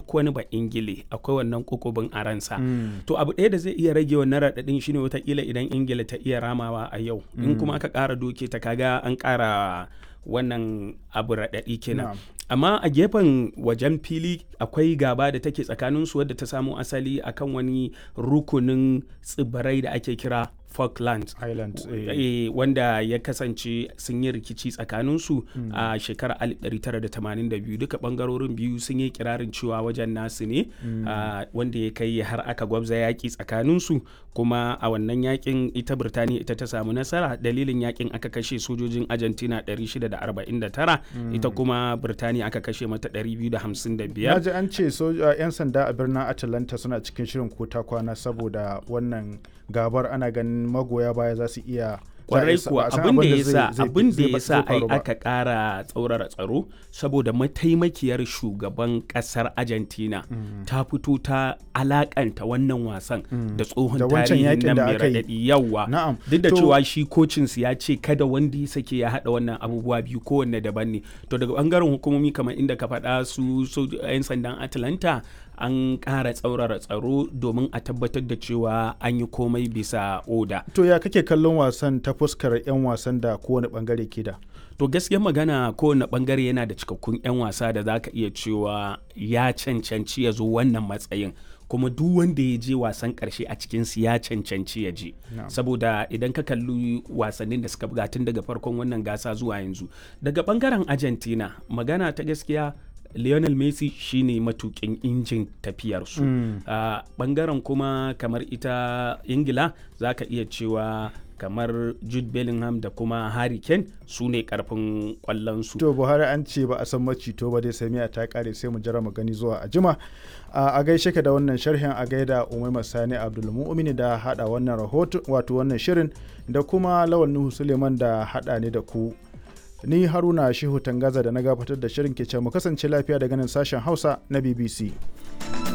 duk wani ba ingile akwai wannan kokobin a ransa to abu ɗaya da zai iya rage wannan raɗaɗin shine watakila idan ingila ta iya ramawa a yau in kuma aka ƙara doke ta kaga an ƙara wannan abu raɗaɗi kenan amma a gefen wajen fili akwai gaba da take tsakaninsu wadda ta samo asali akan wani rukunin tsibirai da ake kira Falklands Island e, wanda ya kasance sun yi rikici tsakaninsu mm. a shekarar 1982 duka bangarorin biyu sun yi kirarin cewa wajen nasu ne mm. uh, wanda ya kai har aka gwabza yaƙi tsakaninsu kuma a wannan yakin ita Birtaniya ita ta samu nasara dalilin yakin aka kashe sojojin Argentina 649 mm. ita kuma Birtaniya aka kashe mata 255 Naji an ce 'yan sanda a birnin Atlanta suna cikin shirin kota kwana saboda wannan gabar ana ganin magoya baya za su iya kwarai kuwa abin da ya sa abin da ya sa ai aka kara tsaurara tsaro saboda mataimakiyar shugaban kasar Argentina mm. ta fito ta alakanta wannan wasan mm. da tsohon tarihin nan mai raɗaɗi yawa duk da cewa shi kocinsu ya ce kada wanda ya sake ya haɗa wannan abubuwa biyu kowanne daban ne to daga bangaren hukumomi kamar inda ka faɗa su 'yan sandan Atlanta an ƙara tsaurara tsaro domin a tabbatar da cewa an yi komai bisa oda. To ya kake kallon wasan ta fuskar 'yan wasan da kowane bangare ke da? To gaskiyar magana kowane bangare yana da cikakkun 'yan wasa da za ka iya cewa ya cancanci ya zo wannan matsayin. kuma duk wanda ya je wasan karshe a cikin su ya cancanci ya je no. saboda idan ka kalli wasannin da suka buga tun daga farkon wannan gasa zuwa yanzu daga bangaren argentina magana ta gaskiya Lionel Messi shine matukin injin tafiyarsu. Mm. Uh, bangaren kuma kamar ita Ingila za ka iya cewa kamar Jude Bellingham da kuma Harry Kane su ne karfin kwallonsu. To Buhari an ce ba a san macito ba dai sai miya ta kare sai mu jira mu gani zuwa a jima. Uh, a gaishe ka da wannan sharhin a gaida Umaima Sani Abdulmu'mini da hada wannan rahoto wato wannan shirin da kuma Lawal Nuhu Suleiman da hada ne da ku. ni haruna shehu tangaza da na gabatar da shirin ke mu kasance lafiya daga nan sashen hausa na bbc